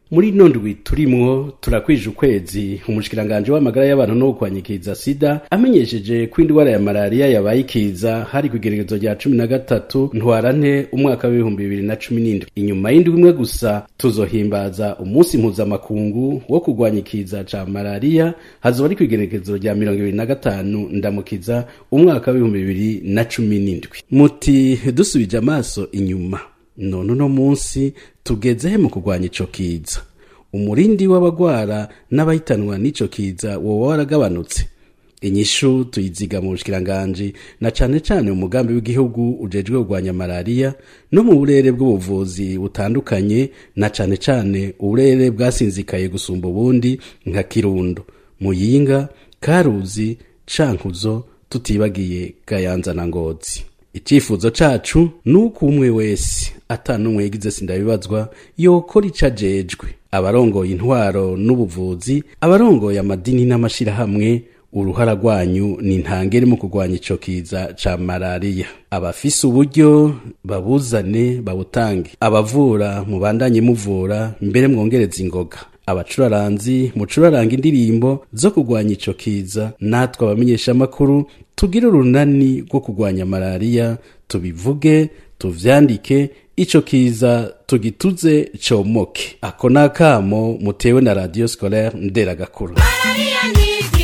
muri ino ndwi turimwo turakwije ukwezi umushikiranganje w'amagara y'abantu no kwanyikiza sida amenyesheje ko indwara ya malariya yabaye ikiza hari ku igeregezo rya cumi na gatatu ntwarante umwaka w'ibihumbi bibiri na cumi n'indwi inyuma y'indwi imwe gusa tuzohimbaza umunsi mpuzamakungu wo kurwanya ikiza ca malariya hazoba ari ku igeregezo rya mirongo ibiri na gatanu ndamukiza umwaka w'ibihumbi bibiri na cumi n'indwi muti dusubije amaso inyuma none uno munsi tugezehe mu kurwanya ico kiza umurindi w'abagwara n'abahitanwa n'ico kiza woba waragabanutse inyishu tuyiziga mu bushikiranganji na cane cane umugambi w'igihugu ujejwe kurwanya malariya no mu burere bw'ubuvuzi butandukanye na cane cane uburere bwasinzikaye gusumba ubundi nka kirundo muyinga karuzi cankuzo tutibagiye gayanza na ngozi icyifuzo cacu ni uko umwe wese atanumwe yagize sindabibazwa yokora ico ajejwe abarongoye intwaro n'ubuvuzi abarongoye amadini n'amashirahamwe uruhara rwanyu ni ntangere mu kurwanya ico kiza ca malariya abafise uburyo babuzane babutange abavura mubandanye muvura mbere mwongereza ingoga abacuraranzi mucuraranga indirimbo zo kurwanya ico kiza natwe abamenyesha amakuru tugire urunani rwo kurwanya malariya tubivuge tuvyandike ico kiza tugituze comoke ako nakamo mutewe na radio scolaire nderagakuru Malaria ni